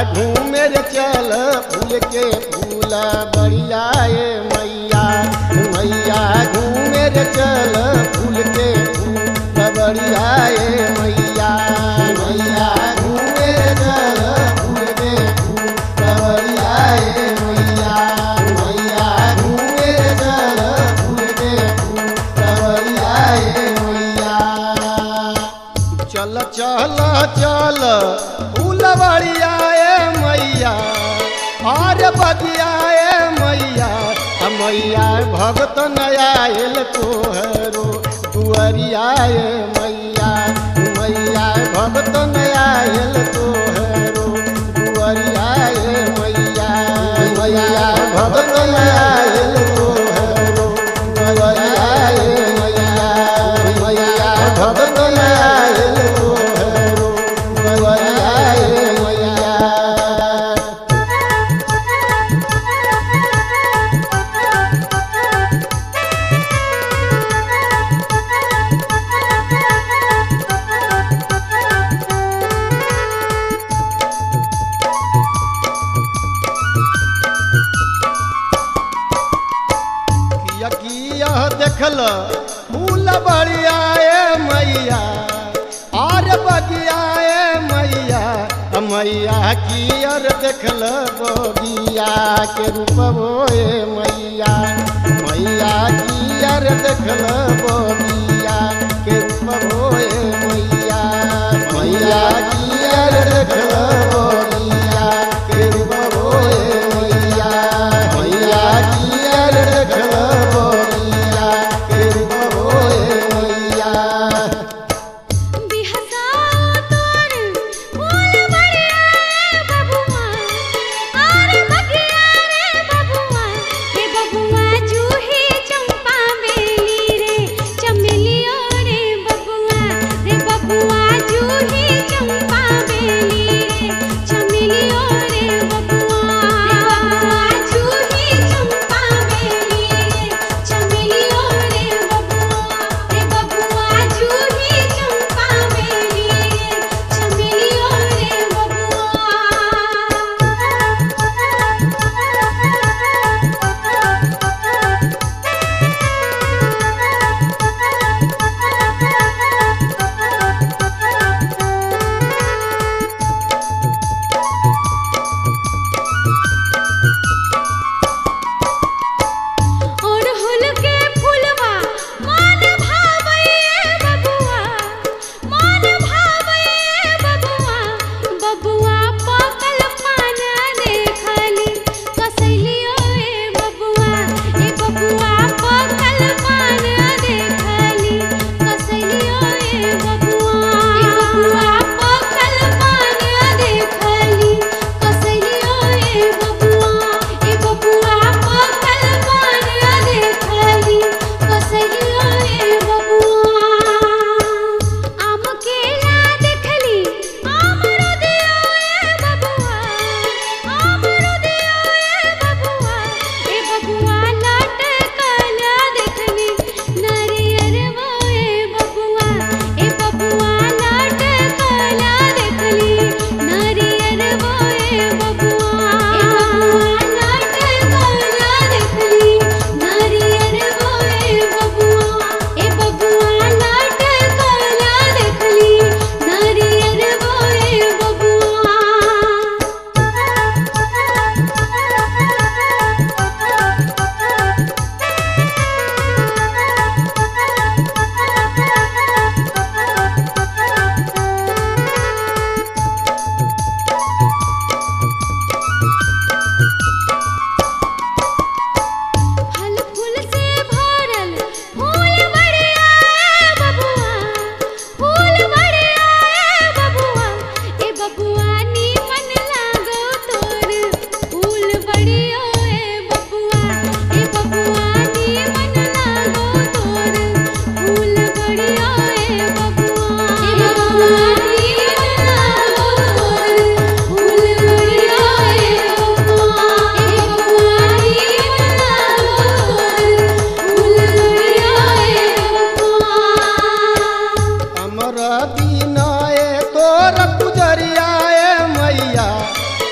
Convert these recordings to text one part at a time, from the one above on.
घूमे रे चल फूल के फूल बढ़िया ए मैया मैया घूमे रे चल फूल के फूल बढ़िया ए मैया मैया घूमे रे चल फूल के फूल बढ़िया ए मैया मैया घूमे रे चल फूल के फूल बढ़िया ए मैया चल चल चल फूलवरिया ए मैया और बगिया ए मैया आ मैया भगत नया आयल तोहरो दुअरिया ए मैया मैया भगत नया आयल तोहरो दुअरिया ए मैया मैया भगत नया आयल तोहरो दुअरिया ए मैया मैया भगत नया आयल तोहरो दुअरिया ए मैया किया किया देखल फूल बढ़िया ए मैया आर बगिया ए मैया आ मैया कियर देखल बगिया के रूप ए मैया मैया कियर देखल बगिया के रूप ए मैया मैया कियर देखल बगिया के रूप ए मैया मैया कियर देखल बगिया के रूप ए मैया बिहसा तोर फूल बढ़िया रे बबुआ आरे बगिया रे बबुआ रे बबुआ जूही चंपा बेली रे चमेलियो रे बबुआ रे बबुआ जूही चंपा बेली रे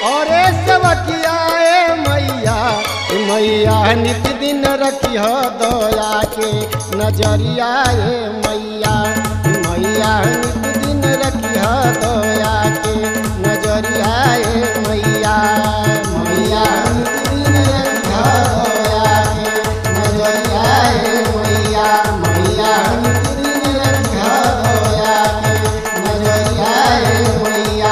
और सेवकिया ए मैया ए मैया नित दिन रखिह दया के नजरिया ए मैया मैया नित दिन रखिह दया के नजरिया ए मैया मैया नित दिन रखिह दया के नजरिया ए मैया मैया नित दिन रखिह दया के नजरिया ए मैया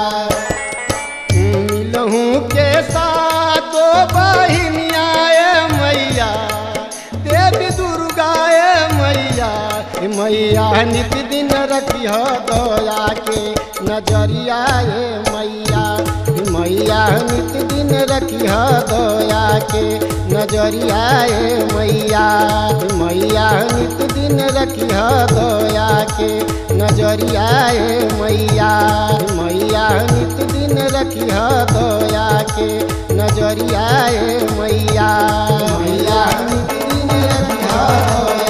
मिलहूँ के साथ बहिनिया ए मैया देवी दुर्गा ए मैया ए मैया नित दिन रखिह दया के नजरिया ए मैया ए मैया नित दिन रखिह दया के नजरिया ए मैया ए मैया नित दिन रखिह दया के नजरिया ए मैया ए मैया नित दिन रखिह दया के नजरिया ए मैया मैया नित दिन रखिह दया